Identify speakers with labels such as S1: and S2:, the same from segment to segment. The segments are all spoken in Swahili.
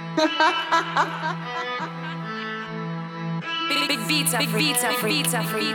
S1: Big, big beats are free. Beats are free. Beats are free.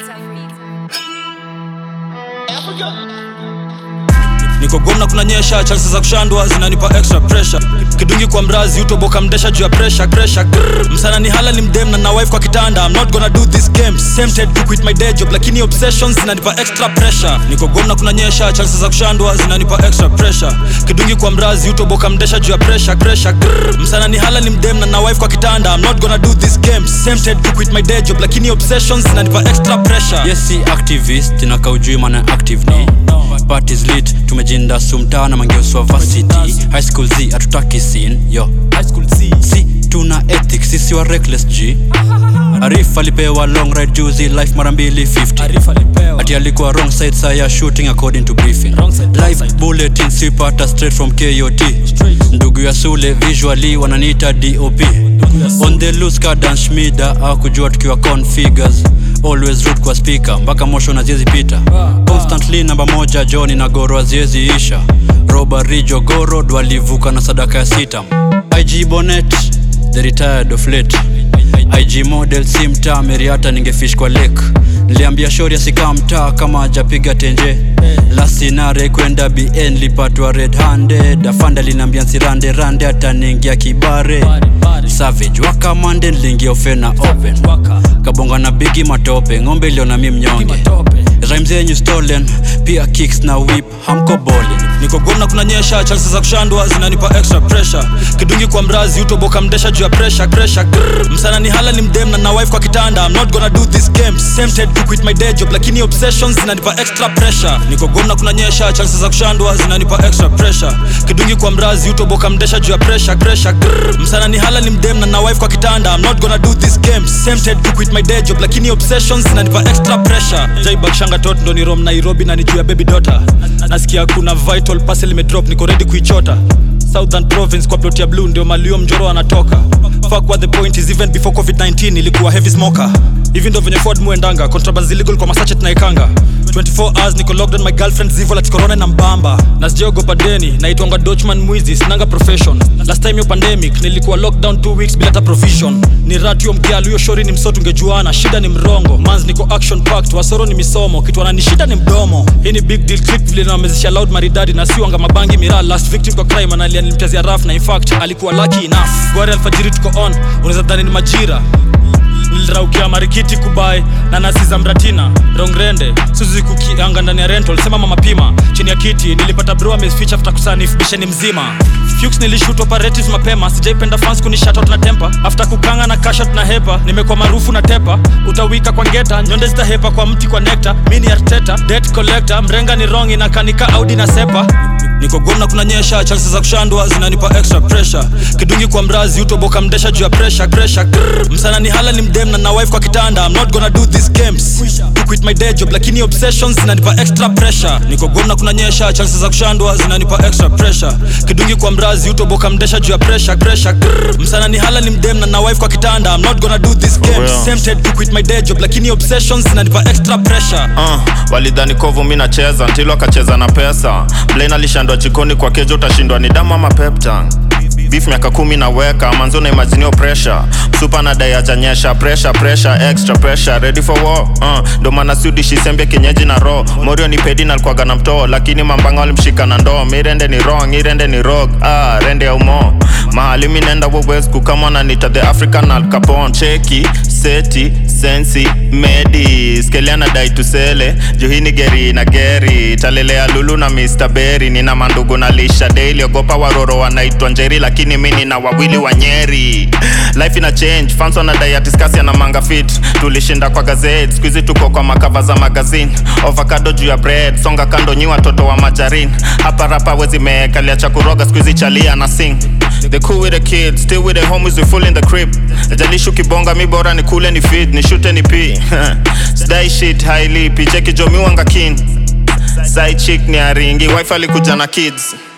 S2: niko gomna kunanyesha chances za kushandwa zinanipa extra pressure kidungi kwa mrazi utoboka mdesha juu ya pressure pressure Grrr. msana ni hala ni mdem na na wife kwa kitanda I'm not gonna do this game tempted to quit my day job lakini obsessions zinanipa extra pressure niko gomna kunanyesha chances za kushandwa zinanipa extra pressure kidungi kwa mrazi utoboka mdesha juu ya pressure pressure Grrr. msana ni hala ni mdem na na wife kwa kitanda I'm not gonna do this game tempted to quit my day job lakini obsessions zinanipa extra pressure
S3: yes si activist inaka ujui maana active ni parties lit tumejinda sumtaa na mangeuswa varsity high school z hatutaki sin yo si tuna ethics sisi wa reckless g arif alipewa long ride juzi life mara mbili 50 ati alikuwa wrong side saya shooting according to briefing live bulletin sipata straight from kot ndugu ya sule visually wananiita dop on the loose kadan shmida akujua tukiwa configures always root kwa speaker mpaka mosho na ziezi pita constantly namba moja joni na goro aziezi isha robari jogoro dwalivuka na sadaka ya sitam ig bonet the retired of late ig model si mtaa meriata ningefish kwa lake niliambia shori asikaa mtaa kama ajapiga tenje lasinare kwenda bn lipatwa red handed afanda linaambia nsirande rande ataniingia kibare savage wakamande niliingia ofena open kabonga na bigi matope ng'ombe iliona mi mnyonge rhymes zenyu stolen pia kicks na whip hamko bowling
S2: niko gomna kunanyesha chances za kushandwa zinanipa extra pressure kidungi kwa mrazi utoboka mdesha juu ya pressure pressure Grrr. msana ni hala ni mdem na na wife kwa kitanda I'm not gonna do this game tempted to quit my day job lakini obsessions zinanipa extra pressure niko gomna kunanyesha chances za kushandwa zinanipa extra pressure kidungi kwa mrazi utoboka mdesha juu ya pressure pressure Grrr. msana ni hala ni mdem na na wife kwa kitanda I'm not gonna do this game tempted to quit my day job lakini obsessions zinanipa extra pressure jaibak shanga tot ndo ni rom nairobi na ni juu ya baby daughter nasikia kuna vital parcel imedrop niko ready kuichota southern province kwa plot ya blue ndio malio mjoro anatoka fuck what the point is even before covid-19 ilikuwa heavy smoker hivi ndo venye ford muendanga contrabands illegal kwa masachet naikanga 24 hours niko locked on my girlfriend zivo lati corona na mbamba na sijaogopa deni naitwanga dochman mwizi sinanga profession last time yo pandemic nilikuwa lockdown 2 weeks bila hata provision ni ratio mkialu hiyo shori ni msoto ungejuana shida ni mrongo mans niko action packed wasoro ni misomo kitu anani shida ni mdomo hii ni big deal clip vile namezesha loud maridadi na siwanga mabangi miraa last victim kwa crime analia nilimtazia raf na in fact alikuwa lucky enough gwari alfajiri tuko on unaweza dhani ni majira niliraukia marikiti kubai na nasi za mratina rongrende suzi kukianga ndani ya rental sema mama pima chini ya kiti nilipata bro ameficha after kusanif bisheni mzima Fuchs nilishoot operatives mapema sijaipenda fans kunishout na tempa after kukanga na kashat na hepa nimekuwa maarufu na tepa utawika kwa ngeta nyonde zitahepa kwa mti kwa nekta mini arteta debt collector mrenga ni wrong inakanika audi na sepa niko gomna kunanyesha chances za kushandwa zinanipa extra pressure kidungi kwa mrazi utoboka mdesha juu ya pressure pressure Grrr. msana ni hala ni mdem na na wife kwa kitanda I'm not gonna do this games to quit my day job lakini obsessions zinanipa extra pressure niko gomna kunanyesha chances za kushandwa zinanipa extra pressure kidungi kwa mrazi utoboka mdesha juu ya pressure pressure Grrr. msana ni hala ni mdem na na wife kwa kitanda I'm not gonna do this games
S4: real.
S2: tempted to quit my day job lakini obsessions zinanipa extra pressure
S4: uh, walidhani kovu mi nacheza ntilo akacheza na pesa blain alishandwa jikoni kwa kejo utashindwa ni damu ama peptang beef miaka kumi naweka manzo na imaginio pressure msupa na dai ajanyesha pressure pressure extra pressure ready for war uh, ndo maana sudi shisembe kienyeji na ro morio ni pedi nalikuwaga na mtoo lakini mambanga walimshika na ndoo mirende ni wrong irende ni rog ah, rende ya umo mahali mi nenda wowes kukamwana nita the african al capon cheki seti sensi medi skeliana dai tusele juhini geri na geri talelea lulu na mr beri nina mandugu na lisha daily ogopa waroro wanaitwa njeri lakini mi nina wawili wa nyeri life ina change fans wanadai atiskasi na manga fit tulishinda kwa gazeti skuizi tuko kwa makava za magazine ovakado juu ya bread songa kando nyi watoto wa majarin hapa rapa wezi meekalia cha kuroga skuizi chalia na sing The cool with the kids, still with the homies, we full in the crib. Jalishu kibonga mi bora ni kule ni feed, ni shoot ni p. Sdai shit highly, picheki jomi wanga kin. Side chick ni aringi, wife alikuja na kids.